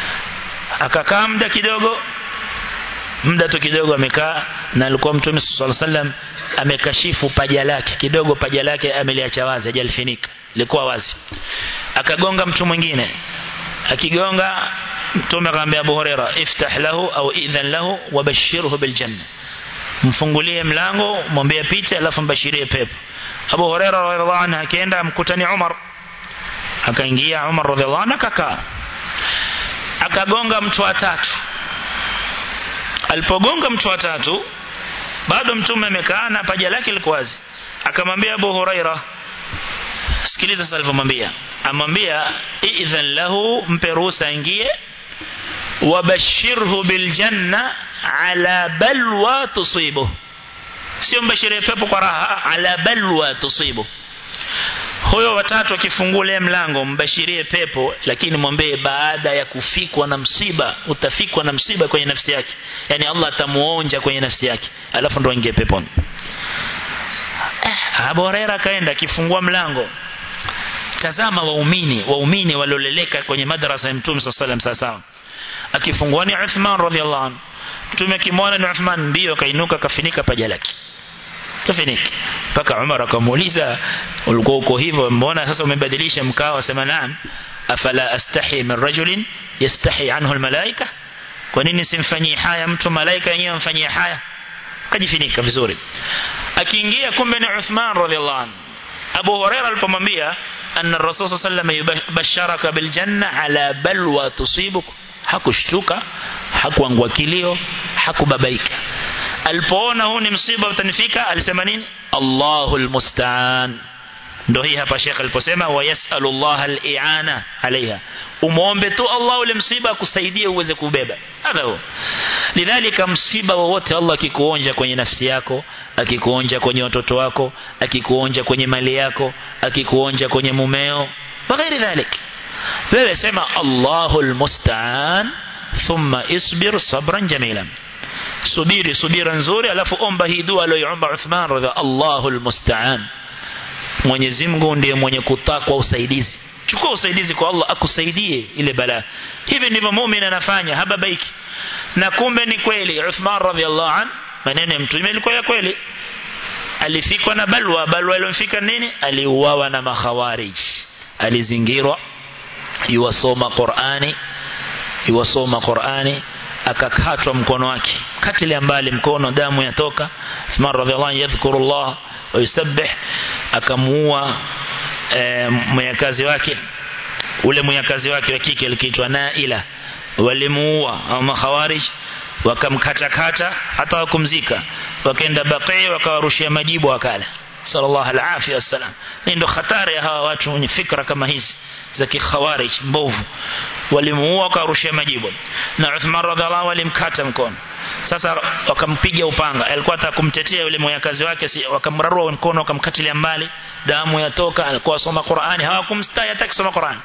akakaa muda kidogo muda tu kidogo amekaa na alikuwa mtume sallallahu alaihi wasallam amekashifu paja lake kidogo paja lake ameliacha wazi hajalifinika lilikuwa wazi akagonga mtu mwingine akigonga mtume akamwambia Abu Huraira iftah lahu au idhan lahu wabashirhu biljanna mfungulie mlango mwambie pita alafu mbashirie pepo Abu Huraira radhiallahu anhu akaenda mkutani Umar akaingia Umar radhiallahu anhu akakaa akagonga mtu wa tatu alipogonga mtu wa tatu bado mtume amekaa na paja lake liko wazi akamwambia Abu Huraira sikiliza sasa alivyomwambia amwambia idhan lahu mpe ruhusa ingie wabashirhu biljanna ala balwa tusibu sio mbashirie pepo kwa raha ala balwa tusibu huyo watatu akifungua mlango mbashirie pepo lakini mwambie baada ya kufikwa na msiba utafikwa na msiba kwenye nafsi yake yani Allah atamuonja kwenye nafsi yake alafu ndo aingie peponi eh, Abu Huraira akaenda akifungua mlango tazama waumini waumini walioleleka kwenye madrasa ya Mtume sallallahu alaihi wasallam sawa akifungua ni Uthman radhiallahu anhu Mtume akimwona ni Uthman mbio akainuka kafinika paja lake kafinika mpaka Umar akamuuliza ulikuwa uko hivyo mbona sasa umebadilisha mkao asema naam afala astahi min rajulin yastahi anhu almalaika kwa nini simfanyii haya mtu malaika yenyewe amfanyie haya kajifinika vizuri akiingia kumbe ni Uthman radhiallahu anhu Abu Huraira alipomwambia anna Rasul sallallahu alayhi wasallam basharaka bil janna ala balwa tusibuk hakushtuka hakuangua kilio hakubabaika alipoona huu ni msiba utanifika alisema nini Allahul musta'an ndio hii hapa Sheikh aliposema wayasalu Allah al-i'ana alaiha umuombe tu Allah ule msiba akusaidie uweze kubeba hata huo lidhalika msiba wowote Allah akikuonja kwenye nafsi yako akikuonja kwenye watoto wako akikuonja kwenye mali yako akikuonja kwenye mumeo waghairi dhalik wewe sema Allahul musta'an thumma isbir sabran jamilan subiri subira nzuri alafu omba hii dua aliyoomba Uthman radhi Allahul musta'an Mwenyezi Mungu ndiye mwenye kutakwa usaidizi chukua usaidizi kwa Allah akusaidie ile balaa hivi ndivyo muumini anafanya hababaiki na kumbe ni kweli Uthman radhiallahu an maneno ya mtume ilikuwa ya kweli alifikwa na balwa balwa ilomfika nini aliuawa na makhawarij alizingirwa yuwasoma Qur'ani iwasoma Qur'ani akakatwa mkono wake katilia mbali mkono damu yatoka Uthman radhiallahu anhu yadhkurullah wa yusabbih akamuua e, mwyakazi wake ule mwyakazi wake wa kike alikiitwa Naila walimuua au makhawarij wakamkatakata hata wakumzika wakaenda Baqi wakawarushia majibu wakala sallallahu alaihi wasallam hii ndo hatari ya hawa watu wenye fikra kama hizi za kikhawarij mbovu walimuua wakarushia majibu na Uthman radhiallahu walimkata mkono sasa wakampiga upanga alikuwa atakumtetea yule mwyakazi wake si, wakamrarua mkono wakamkatilia mbali damu yatoka alikuwa asoma Qur'ani hawakumstai hata kusoma Qur'ani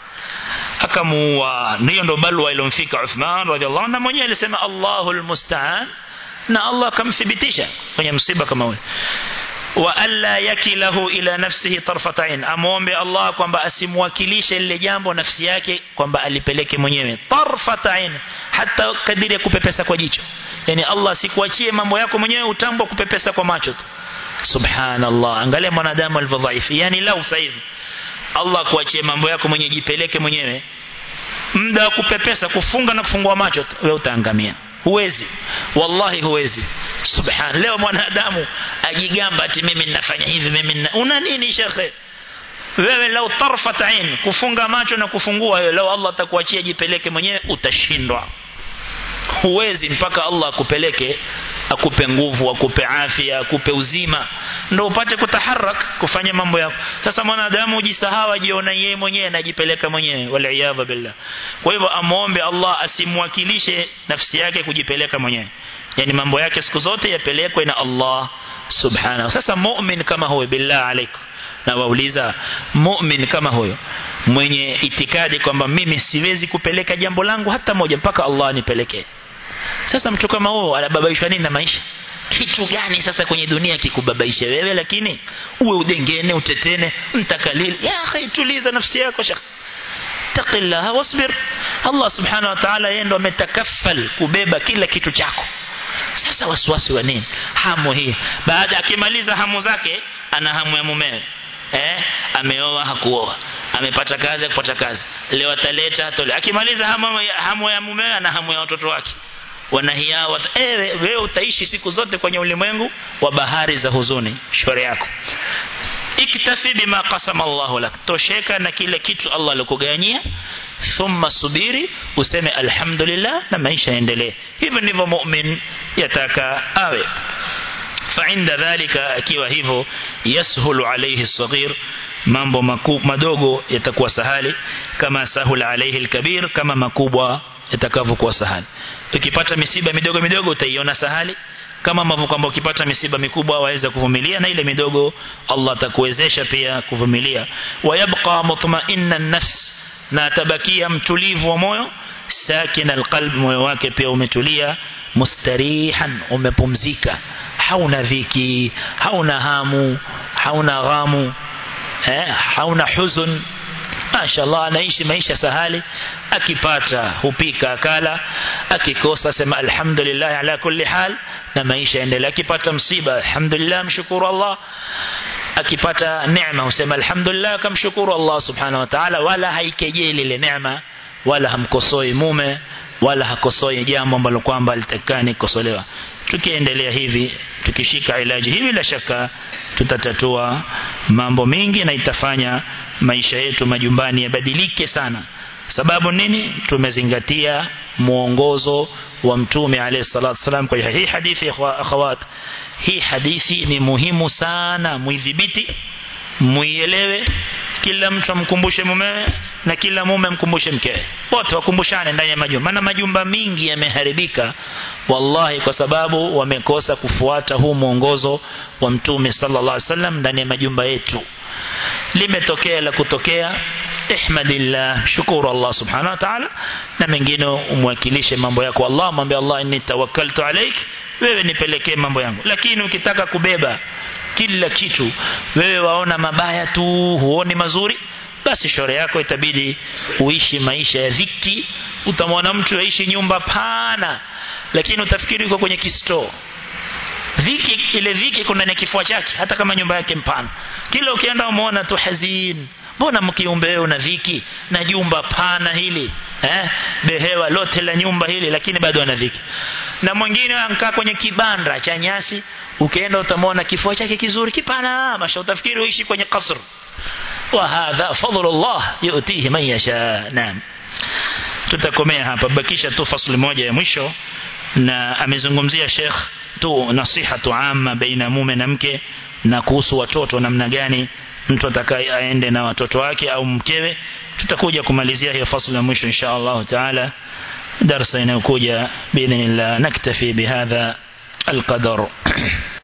akamuua hiyo ndo balwa ilomfika Uthman radhiallahu na mwenyewe alisema Allahul musta'an na Allah akamthibitisha kwenye msiba kama ule wa alla yakilahu ila nafsihi tarfata ain amuombe Allah kwamba asimwakilishe lile jambo nafsi yake kwamba alipeleke mwenyewe tarfata ain hata kadiri ya kupepesa kwa jicho yani Allah sikuachie mambo yako mwenyewe utambo kupepesa kwa macho tu subhanallah angalia mwanadamu alivyodhaifu yani lau sasa hivi Allah kuachie mambo yako mwenyewe jipeleke mwenyewe muda wa kupepesa kufunga na kufungua macho tu wewe utaangamia huwezi wallahi huwezi subhan leo mwanadamu ajigamba ati mimi ninafanya hivi mimi nina una nini shekhe wewe lau tarfat ain kufunga macho na kufungua wewe leo Allah atakuachia jipeleke mwenyewe utashindwa huwezi mpaka Allah akupeleke akupe nguvu akupe afya akupe uzima ndio upate kutaharak kufanya mambo yako sasa mwanadamu ujisahau ajiona yeye mwenyewe anajipeleka mwenyewe wal billah kwa hivyo amuombe Allah asimwakilishe nafsi yake kujipeleka mwenyewe yani mambo yake siku zote yapelekwe na Allah subhanahu sasa mu'min kama huyo billah alaikum na wauliza mu'min kama huyo mwenye itikadi kwamba mimi siwezi kupeleka jambo langu hata moja mpaka Allah anipelekee sasa mtu kama huyo anababaishwa nini na maisha kitu gani sasa kwenye dunia kikubabaishe wewe lakini uwe udengene utetene mtakalili ya akhi tuliza nafsi yako shekh taqillaha wasbir Allah subhanahu wa ta'ala yeye ndo ametakaffal kubeba kila kitu chako sasa wasiwasi wa nini hamu hii baada akimaliza hamu zake ana hamu ya mumewe eh ameoa hakuoa amepata kazi kupata kazi leo ataleta atole akimaliza hamu, hamu ya mumewe ana hamu ya watoto wake wanahia wat ewe wewe utaishi siku zote kwenye ulimwengu wa bahari za huzuni shore yako iktafi bima qasama Allahu lak tosheka na kile kitu Allah alikuganyia thumma subiri useme alhamdulillah na maisha yaendelee hivyo ndivyo mu'min yataka awe فعند ذلك akiwa hivyo yashulu alayhi الصغير mambo madogo yatakuwa sahali kama sahula alayhi alkabir kama makubwa yatakavyokuwa sahali ukipata misiba midogo midogo utaiona sahali kama ambavyo kwamba ukipata misiba mikubwa waweza kuvumilia na ile midogo Allah atakuwezesha pia kuvumilia wayabqa mutma'inna nafs na atabakia mtulivu wa moyo sakin alqalb moyo wake pia umetulia mustarihan umepumzika hauna dhiki hauna hamu hauna ghamu eh, hauna huzun mashallah anaishi maisha sahali akipata hupika akala akikosa sema alhamdulillah ala kulli hal na maisha yaendelea akipata msiba alhamdulillah mshukuru Allah akipata neema husema alhamdulillah kamshukuru Allah subhanahu wa ta'ala wala haikejeli ile neema wala hamkosoi mume wala hakosoi jambo ambalo kwamba litakani kukosolewa tukiendelea hivi tukishika ilaji hii bila shaka tutatatua mambo mengi na itafanya maisha yetu majumbani yabadilike sana sababu nini tumezingatia muongozo wa mtume alayhi salatu wasalam kwa hii hadithi akhawat hii hadithi ni muhimu sana muidhibiti muielewe kila mtu amkumbushe mumewe na kila mume amkumbushe mkewe wote wakumbushane ndani ya majumba maana majumba mingi yameharibika wallahi kwa sababu wamekosa kufuata huu mwongozo wa mtume sallallahu alaihi wasallam ndani ya majumba yetu limetokea la kutokea ihmadillah shukuru Allah subhanahu wa ta'ala na mengine umwakilishe mambo yako Allah mwambie Allah inni tawakkaltu alaik wewe nipelekee mambo yangu lakini ukitaka kubeba kila kitu wewe waona mabaya tu huoni mazuri basi shore yako itabidi uishi maisha ya dhiki utamwona mtu aishi nyumba pana lakini utafikiri uko kwenye kisto dhiki ile dhiki kuna ndani kifua chake hata kama nyumba yake mpana kila ukienda umeona tu hazin mbona mkiumbe wewe una dhiki na jumba pana hili eh behewa lote la nyumba hili lakini bado ana dhiki na mwingine ankaa kwenye kibanda cha nyasi ukienda utamwona kifua chake kizuri kipana masha utafikiri uishi kwenye kasr wa hadha fadlullah yu'tihi man yasha naam tutakomea hapa bakisha tu fasli moja ya mwisho na amezungumzia Sheikh tu nasiha tu amma baina mume na mke na kuhusu watoto namna gani mtu atakaye aende na watoto wake au mkewe tutakuja kumalizia hiyo fasli ya mwisho insha Allah taala darasa inayokuja باذن الله نكتفي بهذا القدر